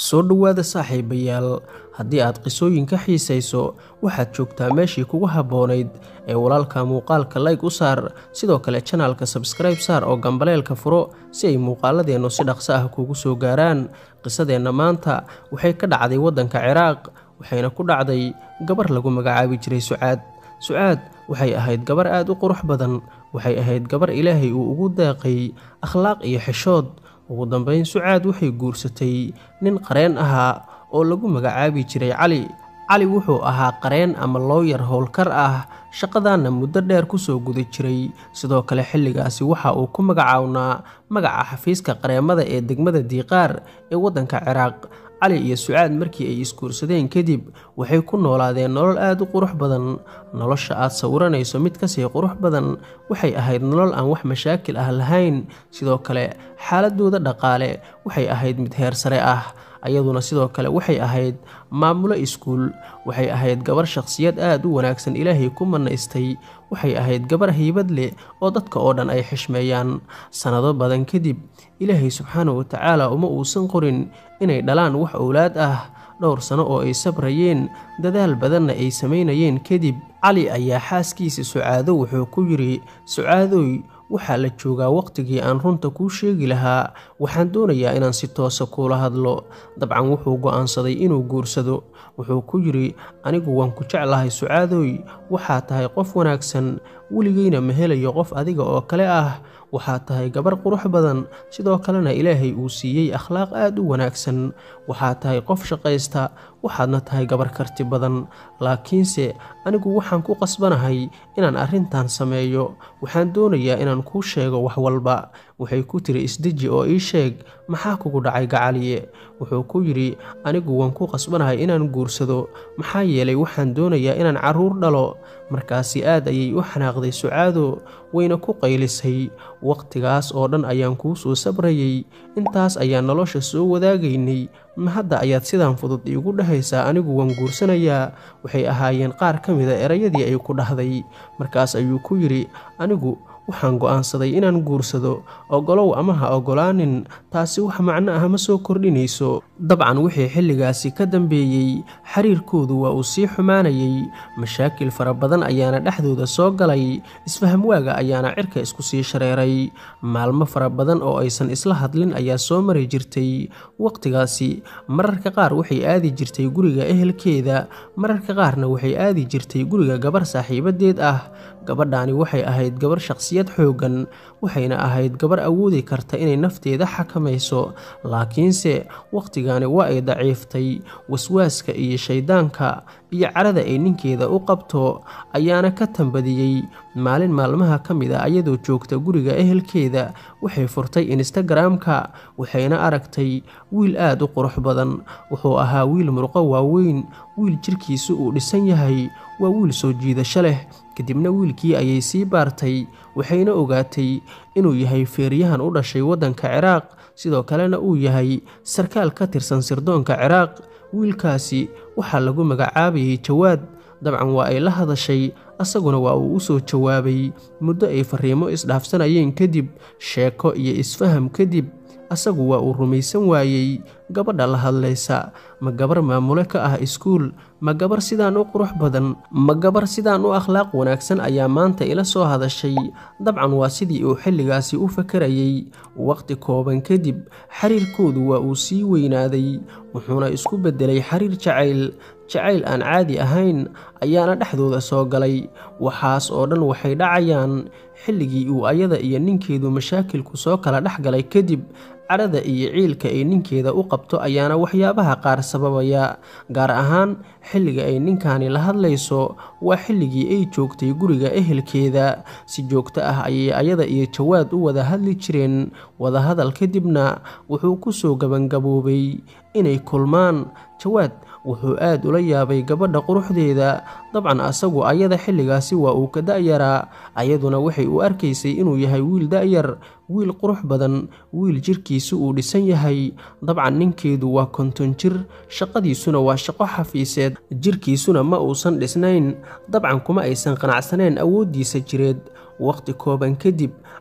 soo dhowaada saaxiibayaal haddii aad qisooyin ka xiisayso waxaad joogtaa meeshii kugu habboonayd ee walaalka muuqaalka layg u saar sidoo kale janaalka sabskribe saar oo gambaleelka furo si ay muuqaaladeennu si dhaqso ah kuugu soo gaaraan qisadeenna maanta waxay ka dhacday waddanka ciraaq waxayna ku dhacday gabar lagu magacaabi jiray sucaad sucaad waxay ahayd gabar aad u qurux badan waxay ahayd gabar ilaahay uu ugu daaqay akhlaaq iyo xishood ugu dambeyn sucaad waxay guursatay nin qareen ahaa oo lagu magacaabi jiray cali cali wuxuu ahaa qareen ama looyar howlkar ah shaqadaanna muddo dheer kusoo guda jiray sidoo kale xilligaasi waxa uu ku magacawnaa magaca xafiiska qareemada ee degmada diiqaar ee waddanka ciraaq cali iyo sucaad markii ay isguursadeen kadib waxay ku noolaadeen nolol aad u qurux badan nolosha aad sawiranayso mid kasii qurux badan waxay ahayd nolol aan wax mashaakil ah lahayn sidoo kale xaaladooda dhaqaale waxay ahayd mid heer sare ah ayaduna sidoo kale waxay ahayd maamulo iskuul waxay ahayd gabar shakhsiyad aad u wanaagsan ilaahay ku manaystay waxay ahayd gabar haybad leh oo dadka oo dhan ay xishmeeyaan sannado badan kadib ilaahay subxaana wa tacaala uma uusan qorin inay dhalaan wax owlaad ah dhowr sano oo ay sabrayeen dadaal badanna ay samaynayeen kadib cali ayaa xaaskiisa sucaado wuxuu ku yidhi sucaadoy waxaa la joogaa waqtigii aan runta kuu sheegi lahaa waxaan doonayaa inaan si toosa kuula hadlo dabcan wuxuu go'aansaday inuu guursado wuxuu ku yidhi anigu waan ku jeclahay sucaadoy waxaa tahay qof wanaagsan weligeyna ma helayo qof adiga oo kale ah waxaa tahay gabar qurux badan sidoo kalena ilaahay uu siiyey akhlaaq aad u wanaagsan waxaa tahay qof shaqaysta waxaadna tahay gabar karti badan laakiinse anigu waxaan ku qasbanahay inaan arrintan sameeyo waxaan doonayaa inaan kuu sheego wax walba waxay ku tiri isdeji oo ii sheeg maxaa kugu dhacay gacaliye wuxuu ku yidhi anigu waan ku qasbanahay inaan guursado maxaa yeelay waxaan doonayaa inaan carruur dhalo markaasi aad ayay u xanaaqday sucaado wayna ku qaylisay wakhtigaas oo dhan ayaan kuu soo sabrayey intaas ayaan nolosha soo wadaagaynay ma hadda ayaad sidaan fudud iigu dhahaysaa anigu waan guursanayaa waxay ahaayeen qaar ka mida erayadii ay ku dhahday markaas ayuu ku yidhi anigu waxaan go'aansaday inaan guursado ogolow ama ha ogolaanin taasi wax macno ah ma soo kordhinayso dabcan wixii xilligaasi ka dambeeyey xiriirkoodu waa uu sii xumaanayay mashaakil fara badan ayaana dhexdooda soo galay isfahamwaaga ayaana cirka isku sii shareeray maalmo fara badan oo aysan isla hadlin ayaa soo mari jirtay wakhtigaasi mararka qaar waxay aadi jirtay guriga ehelkeeda mararka qaarna waxay aadi jirtay guriga gabar saaxiibadeed ah gabadhaani waxay ahayd gabar shaqsiyad xooggan waxayna ahayd gabar awoodi karta inay nafteeda xakamayso laakiinse wakhtigaani waa ay daciiftay waswaaska iyo shayddaanka iyo carada ay ninkeeda u qabto ayaana ka tambadiyey maalin maalmaha ka mid a ayadoo joogta guriga ehelkeeda waxay furtay instagramka waxayna aragtay wiil aad u qurux badan wuxuu ahaa wiil murqo waaweyn wiil jirkiisu uu dhisan yahay waa wiil soo jiidasho leh kadibna wiilkii ayay sii baartay waxayna ogaatay inuu yahay feeryahan u dhashay waddanka ciraaq sidoo kalena uu yahay sarkaal ka tirsan sirdoonka ciraaq wiilkaasi waxaa lagu magacaabayay jawaad dabcan waa ay la hadashay asaguna waa uu u soo jawaabay muddo ay fariimo isdhaafsanayeen kadib sheeko iyo isfaham kadib asagu waa uu rumaysan waayey gabadha la hadlaysa ma gabar maamule ka ah iskuul ma gabar sidaan u qurux badan ma gabar sidaan u akhlaaq wanaagsan ayaa maanta ila soo hadashay dabcan waa sidii uu xilligaasi u fakarayey waqti kooban kadib xiriirkoodu waa uu sii weynaaday wuxuuna isku beddelay xiriir jacayl jacayl aan caadi ahayn ayaana dhexdooda soo galay waxaas oo dhan waxay dhacayaan xilligii uu ayada iyo ninkeedu mashaakilku soo kala dhex galay kadib cadhada iyo ciilka ay ninkeeda u qabto ayaana waxyaabaha qaar sababaya gaar ahaan xilliga ay ninkaani la hadlayso waa xilligii ay joogtay guriga ehelkeeda si joogto ah ayay ayada iyo jawaad u wada hadli jireen wadahadal kadibna wuxuu ku soo gabangaboobay inay kulmaan jawaad wuxuu aad ula yaabay gabadha quruxdeeda dabcan asagu ayada xilligaasi waa uu ka da'yaraa ayaduna waxay u arkaysay inuu yahay wiil da'yar wiil qurux badan wiil jirkiisu uu dhisan yahay dabcan ninkeedu waa konton jir shaqadiisuna waa shaqo xafiiseed jirkiisuna ma uusan dhisnayn dabcan kuma aysan qanacsaneen awooddiisa jireed waqti kooban kadib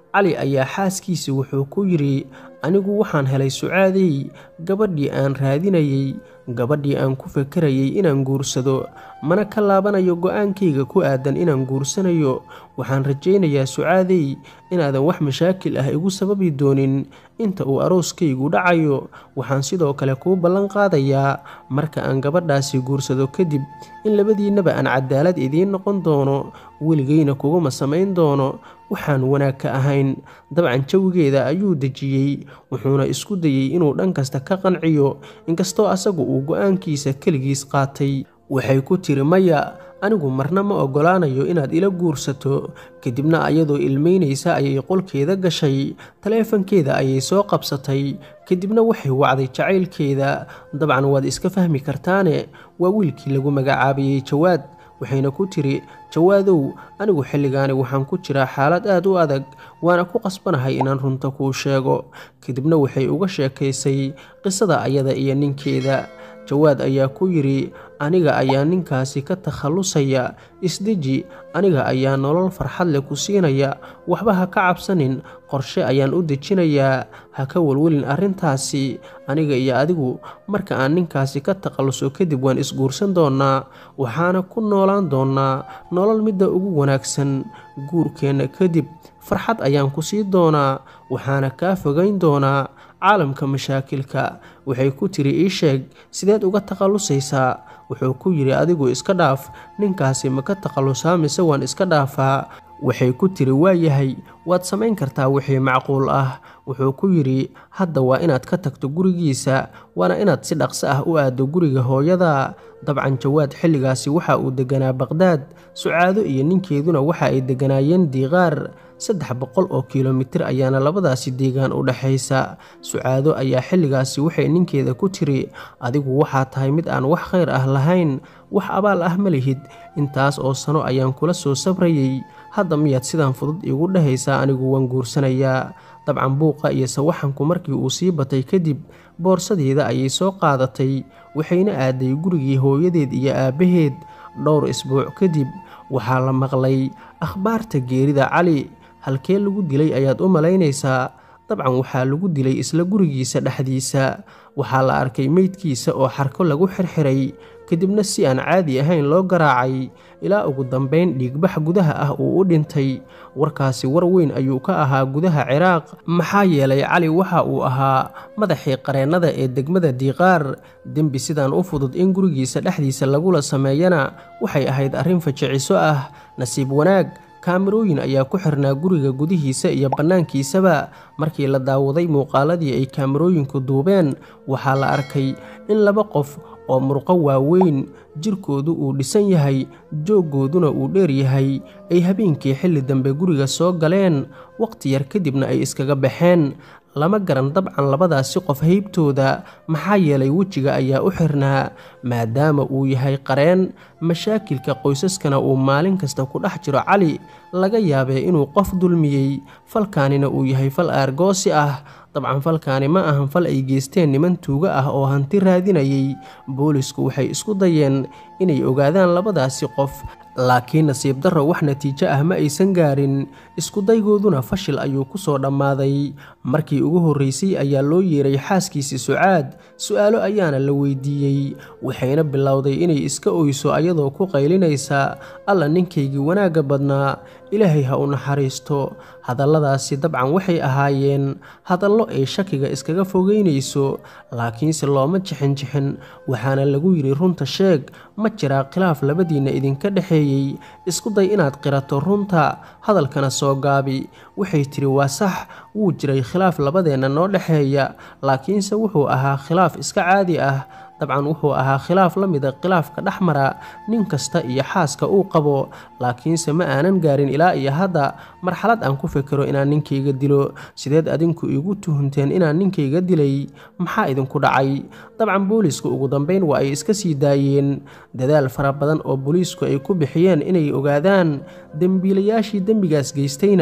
cali ayaa xaaskiisii wuxuu ku yidhi anigu waxaan helay sucaadey gabadhii aan raadinayey gabadhii aan ku fakarayay inaan guursado mana ka laabanayo go-aankayga ku aadan inaan guursanayo waxaan rajaynayaa sucaadey inaadan wax mashaakil ah igu sababi doonin inta uu arooskaygu dhacayo waxaan sidoo kale kuu ballan qaadayaa marka aan gabadhaasi guursado kadib in labadiinnaba aan cadaalad idiin noqon doono weligayna kuguma samayn doono waxaan wanaag ka ahayn dabcan jawigeeda ayuu dejiyey wuxuuna isku dayey inuu dhan kasta ka qanciyo inkastoo asagu uu go-aankiisa keligiis qaatay waxay ku tiri maya anigu marna ma oggolaanayo inaad ila guursato kadibna ayadoo ilmeynaysa ayay qolkeeda gashay taleefankeeda ayay soo qabsatay kadibna waxay wacday jacaylkeeda dabcan waad iska fahmi kartaane waa wiilkii lagu magacaabayey jawaad waxayna ku tiri jawaadow anigu xilligaani waxaan ku jiraa xaalad aad u adag waana ku qasbanahay inaan runta kuu sheego kadibna waxay uga sheekaysay qisada ayada iyo ninkeeda jawaad ayaa ku yidhi aniga ayaa ninkaasi ka takhallusaya isdeji aniga ayaa nolol farxad leh ku siinaya waxba ha ka cabsanin qorshe ayaan u dejinayaa ha ka welwelin arrintaasi aniga iyo adigu marka aan ninkaasi ka takhalluso kadib waan isguursan doonnaa waxaana ku noolaan doonnaa nolol midda ugu wanaagsan guurkeenna kadib farxad ayaan ku sii doonaa waxaana kaa fogayn doonaa caalamka mashaakilka waxay ku tiri ii sheeg sideed uga takhallusaysaa wuxuu ku yidhi adigu iska dhaaf ninkaasi ma ka takhallusaa mise waan iska dhaafaa waxay ku tiri waa yahay waad samayn kartaa wixii macquul ah wuxuu ku yidhi hadda waa inaad ka tagto gurigiisa waana inaad si dhaqso ah u aaddo guriga hooyada dabcan jawaad xilligaasi waxa uu deganaa baqhdaad sucaado iyo ninkeeduna waxa ay deganaayeen diiqaar saddex boqol oo kilomitir ayaana labadaasi deegaan u dhexaysa sucaado ayaa xilligaasi waxay ninkeeda ku tiri adigu waxaa tahay mid aan wax khayr ah lahayn wax abaal ah ma lihid intaas oo sano ayaan kula soo sabrayey hadda miyaad sidaan fudud iigu dhehaysaa anigu waan guursanayaa dabcan buuqa iyo sawaxanku markii uu sii batay kadib boorsadeeda ayay soo qaadatay waxayna aaday gurigii hooyadeed iyo aabbaheed dhowr isbuuc kadib waxaa la maqlay akhbaarta geerida cali halkee lagu dilay ayaad u malaynaysaa dabcan waxaa lagu dilay isla gurigiisa dhexdiisa waxaa la arkay meydkiisa oo xarko lagu xirxiray kadibna si aan caadi ahayn loo garaacay ilaa ugu dambayn dhiigbax gudaha ah uu u dhintay warkaasi war weyn ayuu ka ahaa gudaha ciraaq maxaa yeelay cali waxa uu ahaa madaxii qareennada ee degmada diiqaar dembi sidaan u fudud in gurigiisa dhexdiisa lagula sameeyana waxay ahayd arrin fajiciso ah nasiib wanaag kaamirooyin ayaa ku xirnaa guriga gudihiisa iyo bannaankiisaba markii la daawaday muuqaaladii ay kaamirooyinku duubeen waxaa la arkay in laba qof oo murqo waaweyn jirkoodu uu dhisan yahay jooggooduna uu dheer yahay ay habeenkii xilli dambe guriga soo galeen waqti yar kadibna ay iskaga baxeen lama garan dabcan labadaasi qof haybtooda maxaa yeelay wejiga ayaa u xirnaa maadaama uu yahay qareen mashaakilka qoysaskana uu maalin kasta ku dhex jiro cali laga yaabee inuu qof dulmiyey falkaanina uu yahay fal aargoosi ah dabcan falkaani ma ahan fal ay geysteen niman tuuga ah oo hanti raadinayay boolisku waxay isku dayeen inay ogaadaan labadaasi qof laakiin nasiib darro wax natiijo ah ma aysan gaarin iskudaygooduna fashil ayuu ku soo dhammaaday markii ugu horraysay ayaa loo yeeray xaaskiisii sucaad su-aalo ayaana la weydiiyey waxayna bilowday inay iska oyso ayadoo ku qaylinaysa alla ninkaygii wanaagga badnaa ilaahay ha u naxariisto hadalladaasi dabcan waxay ahaayeen hadallo ay shakiga iskaga fogeynayso laakiinse looma jixinjixin waxaana lagu yidhi runta sheeg ma jiraa khilaaf labadiinna idinka dhexeeyey isku day inaad qirato runta hadalkana soo gaabi waxay tidhi waa sax wuu jiray khilaaf labadeenna noo dhexeeya laakiinse wuxuu ahaa khilaaf iska caadi ah dabcan wuxuu ahaa khilaaf la mida khilaafka dhex mara nin kasta iyo xaaska uu qabo laakiinse ma aanan gaarin ilaa iyo hadda marxalad aan ku fekero inaan ninkayga dilo sideed adinku iigu tuhunteen inaan ninkayga dilay maxaa idinku dhacay dabcan booliisku ugu dambeyn waa ay iska sii daayeen dadaal fara badan oo booliisku ay ku bixiyeen inay ogaadaan dembiilayaashii dembigaas geystayna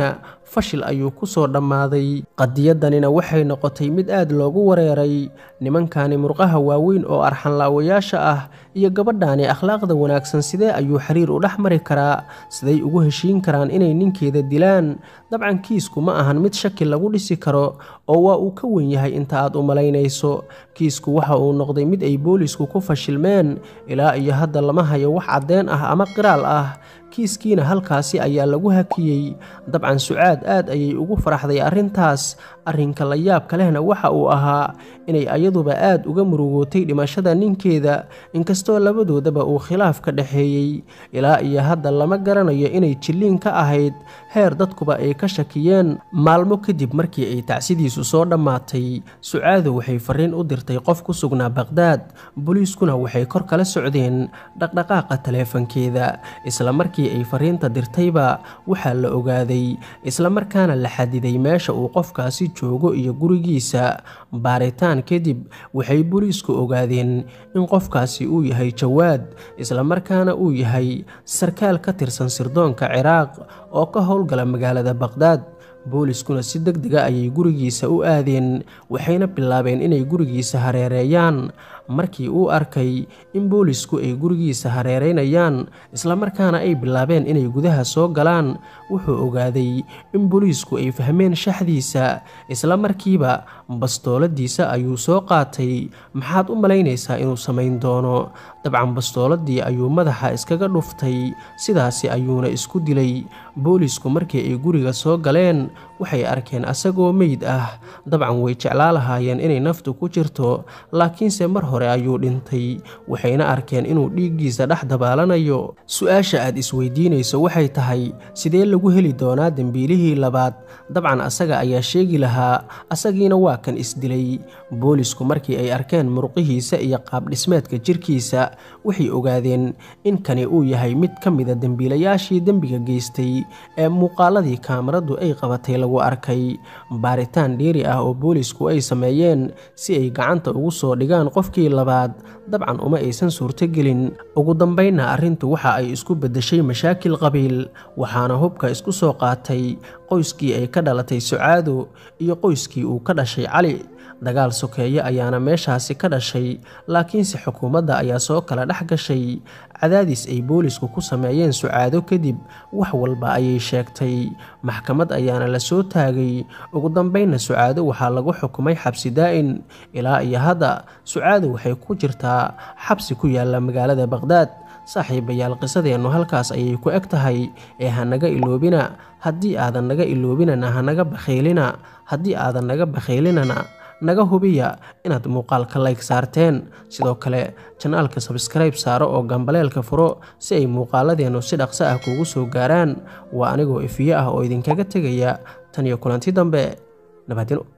fashil ayuu ku soo dhammaaday qadiyadanina waxay noqotay mid aad loogu wareeray nimankani murqaha waaweyn oo arxanlaawayaasha ah iyo gabadhaani akhlaaqda wanaagsan sidee ayuu xiriir u dhex mari karaa siday ugu heshiin karaan inay ninkeeda dilaan dabcan kiisku ma ahan mid shaki lagu dhisi karo oo waa uu ka wen yahay inta aad u malaynayso kiisku waxa uu noqday mid ay boolisku ku fashilmeen ilaa iyo hadda lama hayo wax caddeen ah ama qiraal ah kiiskiina halkaasi ayaa lagu hakiyey dabcan sucaad aad ayay ugu faraxday arrintaas arrinka la yaabka lehna waxa uu ahaa inay ayaduba aad uga murugootay dhimashada ninkeeda inkastoo labadoodaba uu khilaaf ka dhexeeyey ilaa iyo hadda lama garanayo inay jilliin ka ahayd heer dadkuba ay ka shakiyeen maalmo kadib markii ay tacsidiisu soo dhammaatay sucaado waxay fariin u dirtay qof ku sugnaa baqhdaad booliiskuna waxay kor kala socdeen dhaqdhaqaaqa taleefankeeda isla markii ay fariinta dirtayba waxaa la ogaaday islamarkaana la xadiday meesha uu qofkaasi joogo iyo gurigiisa baaritaan kadib waxay booliisku ogaadeen in qofkaasi uu yahay jawaad islamarkaana uu yahay sarkaal ka tirsan sirdoonka ciraaq oo ka howlgala magaalada baqhdaad booliskuna si deg dega ayay gurigiisa u aadeen waxayna bilaabeen inay gurigiisa hareereeyaan markii uu arkay in boolisku ay gurigiisa hareereynayaan islamarkaana ay bilaabeen inay gudaha soo galaan wuxuu ogaaday in booliisku ay fahmeen shaxdiisa isla markiiba bastooladiisa ayuu soo qaatay maxaad u malaynaysaa inuu samayn doono dabcan bastooladii ayuu madaxa iskaga dhuftay sidaasi ayuuna isku dilay boolisku markii ay guriga soo galeen waxay arkeen asagoo meyd ah dabcan way jeclaa lahaayeen inay naftu ku jirto laakiinse mar hore ayuu dhintay waxayna arkeen inuu dhiiggiisa dhex dabaalanayo su-aasha aad isweydiinayso waxay tahay sidee lagu heli doonaa dembiilihii labaad dabcan asaga ayaa sheegi lahaa asagiina waa kan isdilay boolisku markii ay arkeen muruqihiisa iyo qaabdhismeedka jirkiisa waxay ogaadeen in kani uu yahay mid ka mida dembiilayaashii dembiga geystay ee muuqaaladii kaamaradu ay qabatay lagu arkay baaritaan dheeri ah oo boolisku ay sameeyeen si ay gacanta ugu soo dhigaan qofkii labaad dabcan uma aysan suurtogelin ugu dambaynna arrintu waxa ay isku beddeshay mashaakil qabiil waxaana hubka isku soo qaatay qoyskii ay ka dhalatay sucaado iyo qoyskii uu ka dhashay cali dagaal sokeeye ayaana meeshaasi ka dhashay laakiinse xukuumadda ayaa soo kala dhex gashay cadaadis ay boolisku ku sameeyeen sucaado kadib wax walba ayay sheegtay maxkamad ayaana la soo taagay ugu dambaynna sucaado waxaa lagu xukumay xabsi daa'in ilaa iyo hadda sucaado waxay ku jirtaa xabsi ku yaalla magaalada baqhdaad saaxiibayaal qisadeennu halkaas ayay ku eg tahay ee hanaga iloobina haddii aadan naga iloobinana hanaga bakhaylina haddii aadan naga bakhaylinana naga hubiya inaad muuqaalka layg saarteen sidoo kale janaalka sabskrayb saaro oo gambaleelka furo si ay muuqaaladeennu si dhaqso ah kuugu soo gaaraan waa anigoo ifiyo ah oo idinkaga tegaya tan iyo kulanti dambe nabadino